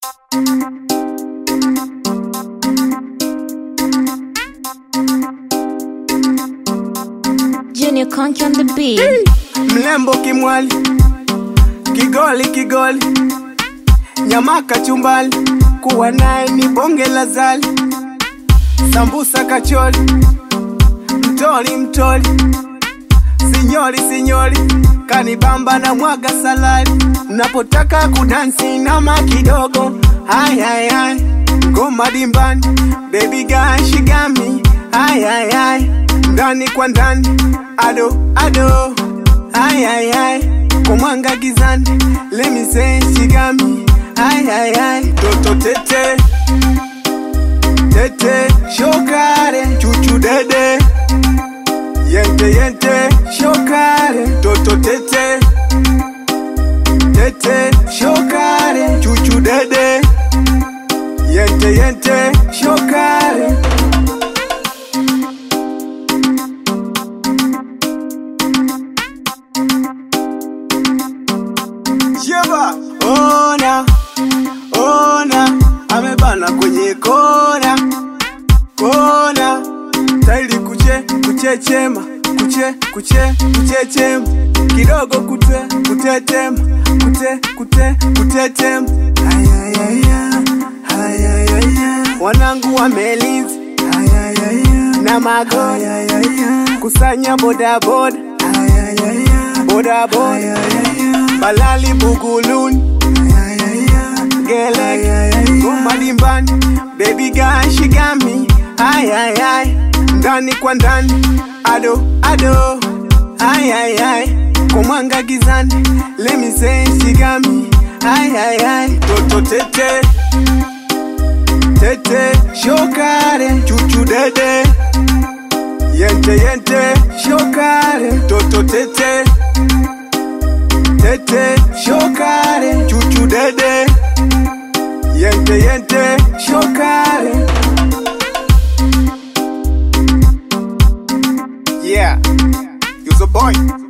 Junior Conky on the beat. mlembo kimwali, kigoli kigoli, nyama kachumbali, kuwa naye ni bonge la zali, sambusa kachori, mtoli mtoli, sinyori sinyori, kanibamba na mwaga salari, napotaka kudansi nama kidogo, hai hai hai, ngoma dimbani, baby girl she got me, hai hai hai, ndani kwa ndani, ado ado Ay, ay, ay, kumwanga gizani, let me say she got me. Ay, ay, ay, toto tete, tete, shokare, chuchu dede, yente yente, shokare, toto tete, tete, shokare, chuchu dede, yente yente, shokare. Sheba, ona, ona, amebana kwenye kona, kona, tairi kuche, kuchechema, kuche, kuche, kuchechema, kidogo kute, kutetema, kute, kute, kutetema, ayayaya, ayayaya, wanangu wamelinzi, ayayaya, na magori, ayayaya, kusanya bodaboda, ayayaya, bodaboda, balali buguluni gelek goma dimbani baby girl she got me ay ay ay ndani kwa ndani ado ado ay ay ay komwanga gizani let me say she got me ay ay ay toto tete tete shokare chuchu dede yente yente shokare toto tete tete shokare chuchu dede yente yente shokare yeah you're the boy